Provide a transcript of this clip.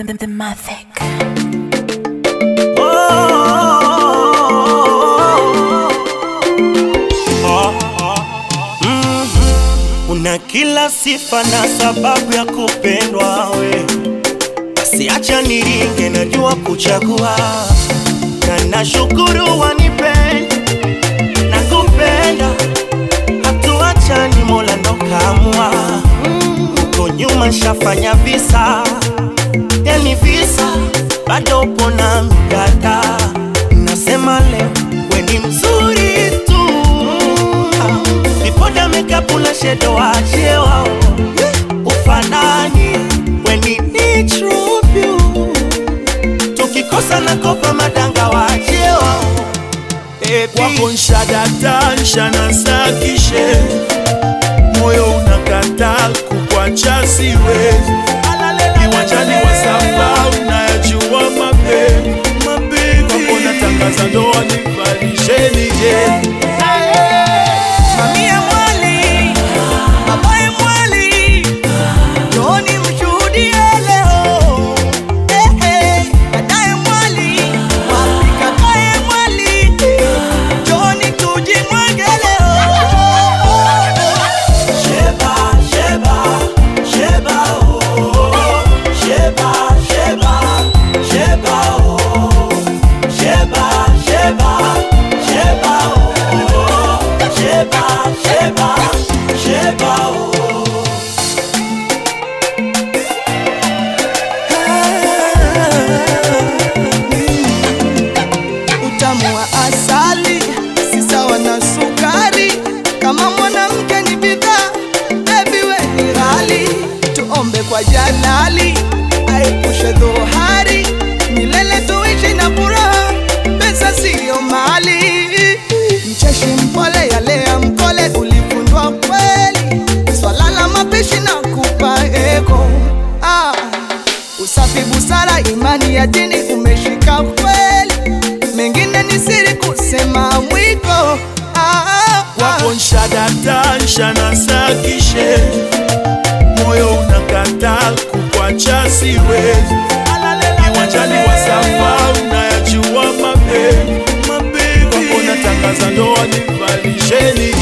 the, the, the Mavic. Una kila sifa na sababu ya kupendwa we, basi acha niringe, najua kuchagua na nashukuru wanipenda na kupenda, hatuachani, Mola ndo kaamua. Huko nyuma shafanya visa, yani visa, bado upo na mdada, nasema leo we ni mzuri tu vipoda makeup na shadow wache wao ufanani we ni natural beauty tukikosa na kopa madanga wache wao Baby. wako nshadata nshanasakishe moyo unakata kukwacha siwezi kiwanjani wa samba unayajua mapenzi wako natangaza ndoa nivalisheni je Mamia mwali, babaye mwali, njooni mshuhudie leo. Eh, eh, dadaye mwali, wapi kakaye mwali, njooni tujimwage leo. Sheba, sheba, sheba, oh. Sheba, sheba, sheba, oh. Sheba, sheba, sheba, oh. Sheba, sheba, sheba, oh. Utamu wa asali si sawa na sukari. Kama mwanamke ni bidhaa, baby we ni ghali. Tuombe kwa Jalali aepushe dhohari, milele tuishi na furaha, pesa siyo mali. Mcheshi mpole yalea mkole, ulifundwa kweli, swala la mapishi na kupa eko ah. Usafi, busara, imani ya dini umeshika kweli, mengine ni siri kusema mwiko. Ah, ah, wako nshadata nshanasakishe moyo unakata kukwacha siwezi kiwanjani wa samba unayajua mapenzi wako natangaza ndoa nivalisheni